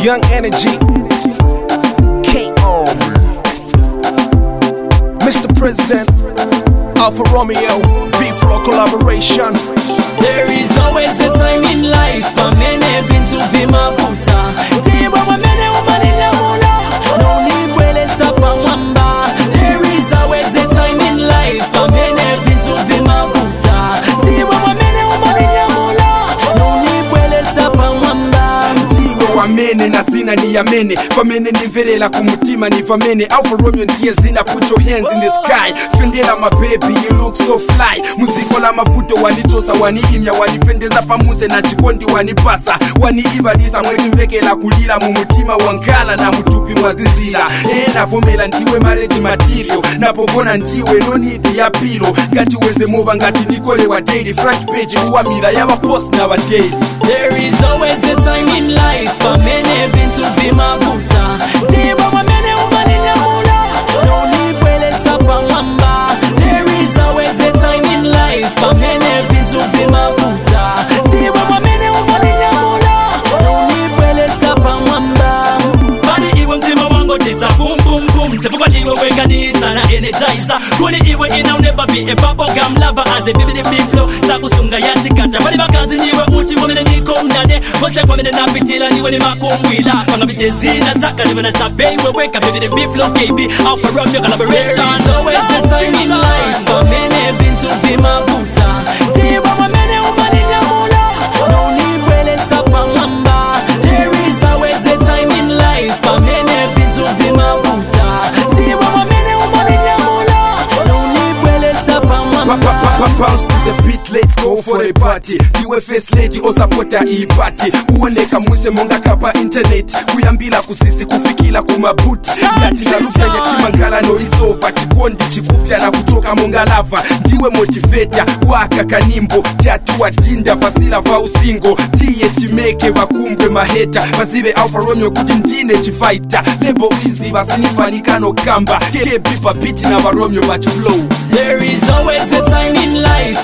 Young Energy. King. Mr. President. Alpha Romeo. Beat Flow collaboration. There is always a time in life pamene vintu vimavuta tibo pamene umalilamula nonipwelesa pamwamba There is always a time in life pamene vintu vimavuta tibo pamene umalilamula nonipwelesa pamwamba ndiwe wamene na zina niyamene pamene nimverera ku mutima nivamene alfa romeo ndiye zina put your hands in the sky fendera mabebi you look so fly muziko la mavuto wanichosa waniimya wanifendeza pamuse na chikondi wanipasa waniibalisa mwetimvekela kulira mu mutima wankala na mutupi mwazizira enavomera ndiwe marriage material napogona ndiwe nonidi ya pilo ngati weze mova ngati nikolewa daily front page kuwamira yavapost na vadaily There is always a time in life pamene vintu vimavuta tibo pamene umalilamula nonipwelesa pamwamba There is always a time in life pamene vintu vimavuta tibo pamene umalilamula nonipwelesa pamwamba bali iwe mtima wangu tita boom boom boom chifukwa ndiwe wenganitsa na energizer kuli iwe ina never be a bubble gum lover as a vivid big flow takusunga yatikata bali bakazi niwe uchi wamene niko mnane kose kwamene napitila niwe ni makumbwila panga vite zina zaka niwe na tabei weweka vivid big flow KB Alpha Romeo collaboration There is always a time in life pamene vintu vimavuta tibo pamene umalilamula nonipwelesa pamwamba There is always a time in life pamene vintu vimavuta tibo pamene umalilamula nonipwelesa Pa- pamwamba pa- pa- pa- Bounce to the beat, let's go for a party ndiwe first lady osapota iyi party uoneka mwise monga kapa internet kuyambila kusisi kufikila kumabuti ngati ngalupya yatimangala noisova chikondi chikupya na kutoka monga lava ndiwe motiveta waka kanimbo tatuwa dinda pasila va usingo tiye timeke vakumbwe maheta vazive alfa romeo kuti ndine chifaita lebo izi vasinifanikano kamba kebi pabiti na varomeo vachiflow There is always a time in life